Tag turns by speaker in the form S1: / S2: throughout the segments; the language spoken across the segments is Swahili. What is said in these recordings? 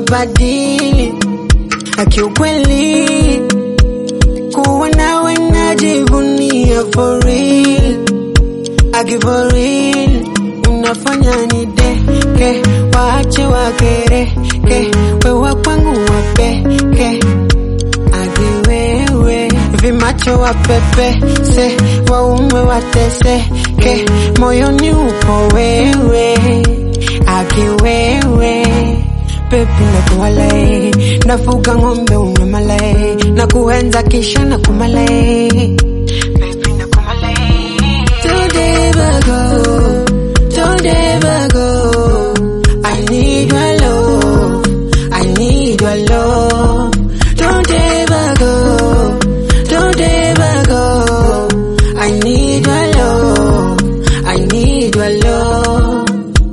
S1: badili akiukweli kuwa nawe najivunia for real aki for real unafanya ni deke waache wakereke wewa kwangu wapeke aki wewe vimacho wapepe se waume wateseke moyoni upo wewe aki wewe pepi na kuwalai nafuga ng'ombe unamalai na kuenza kisha na kumalai Pepi na kumalai. Don't ever go, don't ever go. I need your love, I need your love. Don't ever go, don't ever go. I need your love, I need your love.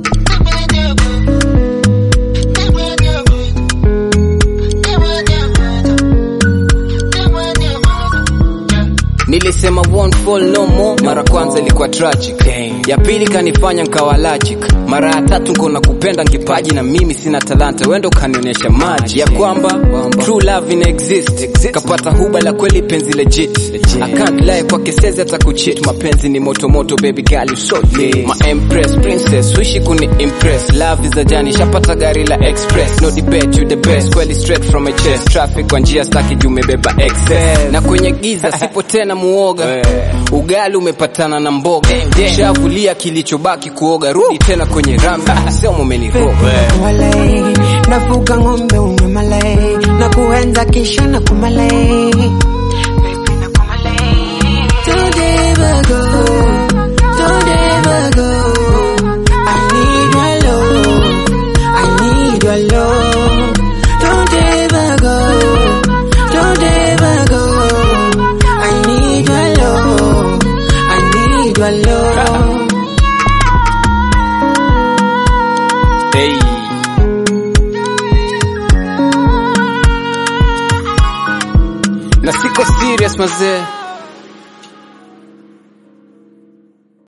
S2: Nilisema won't fall no more, mara kwanza ilikuwa tragic, ya pili kanifanya nkawa logic, mara ya tatu nkona kupenda nkipaji na mimi sina talanta, wendo kanionyesha maji ya kwamba true love ina exist, kapata huba la kweli penzi legit, I can't lie kwa kesezi hata kucheat, mapenzi ni moto moto, baby girl you so lit, my empress princess, wishi kuni impress, love is a journey, shapata gari la express, no debate you the best, kweli straight from my chest, traffic kwa njia staki juu umebeba excess, na kwenye giza sipo tena muoga, ugali umepatana na mboga, shavulia kilichobaki kuoga, rudi tena kwenye rambi, sema umeniroga.
S1: Walai, nafuga ng'ombe unamalai na kuenza kisha na kumalai Don't ever go, don't ever go. I need your love, I need your love. Don't ever go, don't ever go. I need your love, I need your love.
S2: Hey. Na siko serious mazee